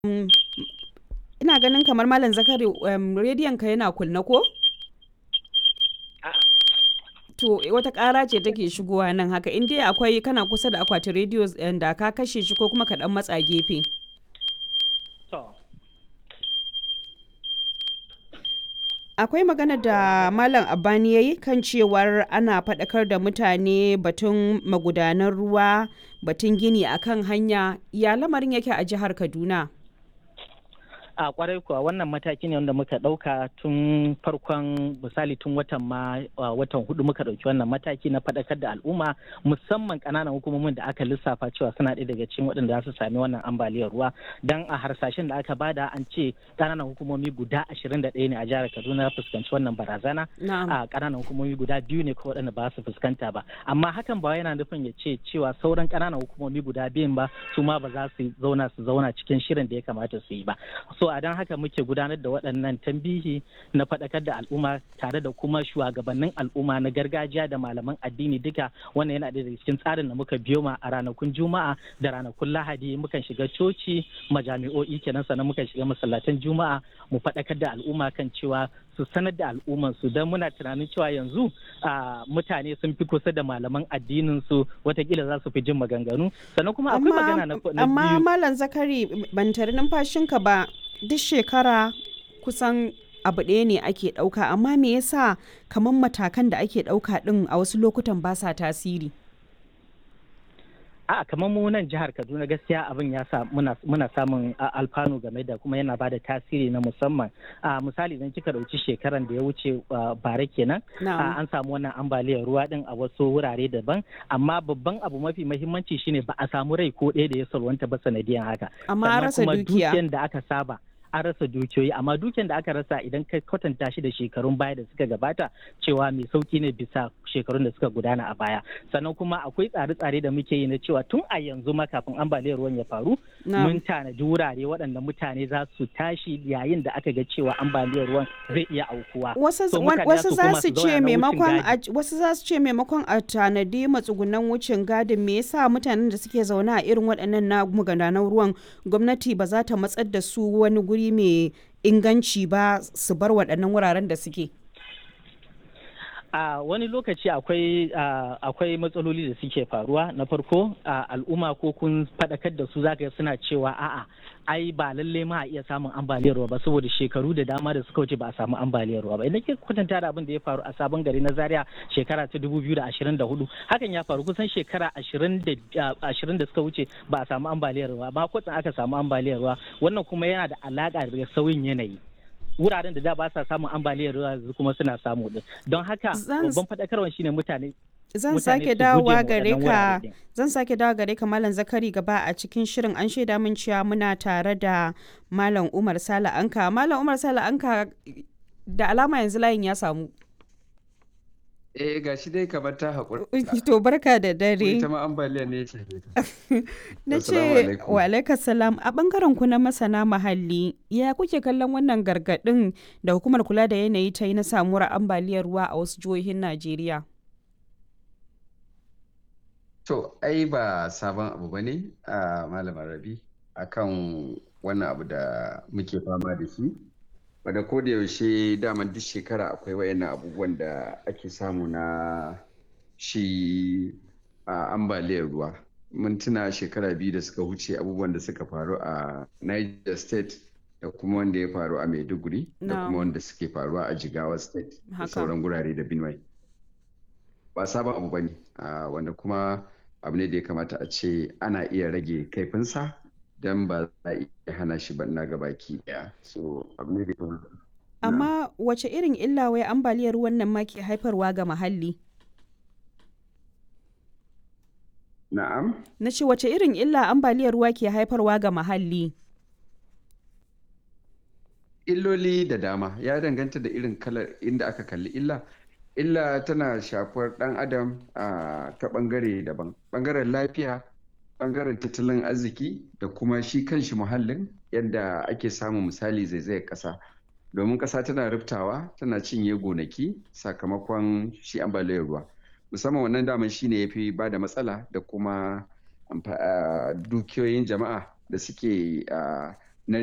ina ganin kamar Malam Zakari um, rediyon ka yana kunna ko? To wata ƙara ce take shigowa nan haka in dai akwai kana kusa da akwatin rediyo da ka kashe shi ko kuma ka dan matsa gefe. Akwai magana da Malam Abani ya yi kan cewar ana faɗakar da mutane batun magudanan ruwa batun gini akan hanya ya lamarin yake a jihar Kaduna. a kwarai kuwa wannan mataki ne wanda muka dauka tun farkon misali tun watan ma watan hudu muka dauki wannan mataki na fadakar da al'umma musamman kananan hukumomin da aka lissafa cewa suna ɗaya daga cikin waɗanda za su sami wannan ambaliyar ruwa dan a harsashen da aka bada an ce kananan hukumomi guda ashirin da ɗaya ne a jihar kaduna fuskanci wannan barazana a kananan hukumomi guda biyu ne ko waɗanda ba su fuskanta ba amma hakan ba yana nufin ya ce cewa sauran kananan hukumomi guda biyun ba su ma ba za su zauna su zauna cikin shirin da ya kamata su yi ba so a don haka muke gudanar da waɗannan tambihi na faɗakar da al'umma tare da kuma shugabannin al'umma na gargajiya da malaman addini duka wannan yana da cikin tsarin da muka biyo ma a ranakun juma'a da ranakun lahadi mukan shiga coci majami'o'i kenan sannan mukan shiga masallatan juma'a mu faɗakar da al'umma kan cewa su sanar da al'umman su don muna tunanin cewa yanzu mutane sun fi kusa da malaman addinin su watakila za su fi jin maganganu sannan kuma akwai magana na biyu amma malam zakari ban tare numfashinka ba duk shekara kusan abu ɗaya ne ake ɗauka amma me yasa kamar matakan da ake ɗauka ɗin a wasu lokutan ba sa tasiri a kamar mu nan jihar kaduna gaskiya abin ya sa muna samun alfanu game da kuma yana bada tasiri na musamman a misali idan kika dauki shekaran da ya wuce bare kenan an samu wannan ambaliyar ruwa din a wasu wurare daban amma babban abu mafi mahimmanci shine ba a samu rai ko ɗaya da ya salwanta ba sanadiyan haka amma an rasa dukiya da aka saba an rasa dukiyoyi amma dukiyar da aka rasa idan ka kwatanta shi da shekarun baya da suka gabata cewa mai sauki ne bisa shekarun da suka gudana a baya sannan kuma akwai tsare-tsare da muke yi na cewa tun a yanzu ma kafin ambaliyar ruwan ya faru mun tanadi wurare waɗanda mutane za su tashi yayin da aka ga cewa ambaliyar ruwan zai iya aukuwa wasu za su ce maimakon wasu za su ce maimakon a tanadi matsugunan wucin gadin me yasa mutanen da suke zaune a irin waɗannan na magudanan ruwan gwamnati ba za ta matsar da su wani guri wuri mai inganci ba su bar waɗannan wuraren da suke? a uh, wani lokaci akwai uh, akwai matsaloli da suke faruwa na farko uh, al'umma ko kun faɗakar da su zaka suna cewa a'a ai ba lalle ma a iya samun ambaliyar ruwa ba saboda shekaru da dama da suka wuce ba a samu ambaliyar ruwa ba idan ke kwatanta da abin da ya faru a sabon gari na zaria shekara ta 2024 hakan ya faru kusan shekara 20 da suka wuce ba a samu ambaliyar ruwa ba kwatsan aka samu ambaliyar ruwa wannan kuma yana da alaka da sauyin yanayi wuraren da da ba sa samun ambaliyar ruwa kuma suna samu din don haka babban faɗakarwa shine mutane zan sake dawowa gare ka zan sake dawowa gare ka malam zakari gaba a cikin shirin an shaida min cewa muna tare da malam umar sala anka malam umar sala anka da alama yanzu layin ya samu Eh ga shi dai kamar ta haƙuri. To barka da dare. Ita ma ambaliya ne ce. Na ce wa alaikar salam a bangaren ku na masana muhalli ya kuke kallon wannan gargaɗin da hukumar kula da yanayi ta yi na samuwar ambaliyar ruwa a wasu jihohin Najeriya. To ai ba sabon abu ba ne a malamar rabi akan wannan abu da muke fama da shi. wadda ko da yaushe daman duk shekara akwai wayannan abubuwan da ake samu na shi a ambaliyar ruwa mun tuna shekara biyu da suka wuce abubuwan da suka faru a niger state da kuma wanda ya faru a maiduguri da kuma wanda suke faruwa a jigawa state da sauran gurare da benue ba sabon abu bane wanda kuma abu ne da ya kamata a ce ana iya rage kaifinsa don ba za a iya hana shi ba na gabaki daya so abu ne da amma wace irin illa wai ambaliyar ruwan nan ma ke haifarwa ga muhalli na'am na ce wace irin illa ambaliyar ruwa ke haifarwa ga muhalli illoli da dama ya danganta da irin kalar inda aka kalli illa illa tana shafar dan adam a ta bangare daban bangaren lafiya bangaren tattalin arziki da kuma shi kanshi muhallin yadda ake samun misali zaizayar ƙasa domin ƙasa tana riftawa tana cinye gonaki sakamakon shi ambaliyar ruwa musamman wannan daman shi ne ya fi ba da matsala da kuma dukiyoyin jama'a da suke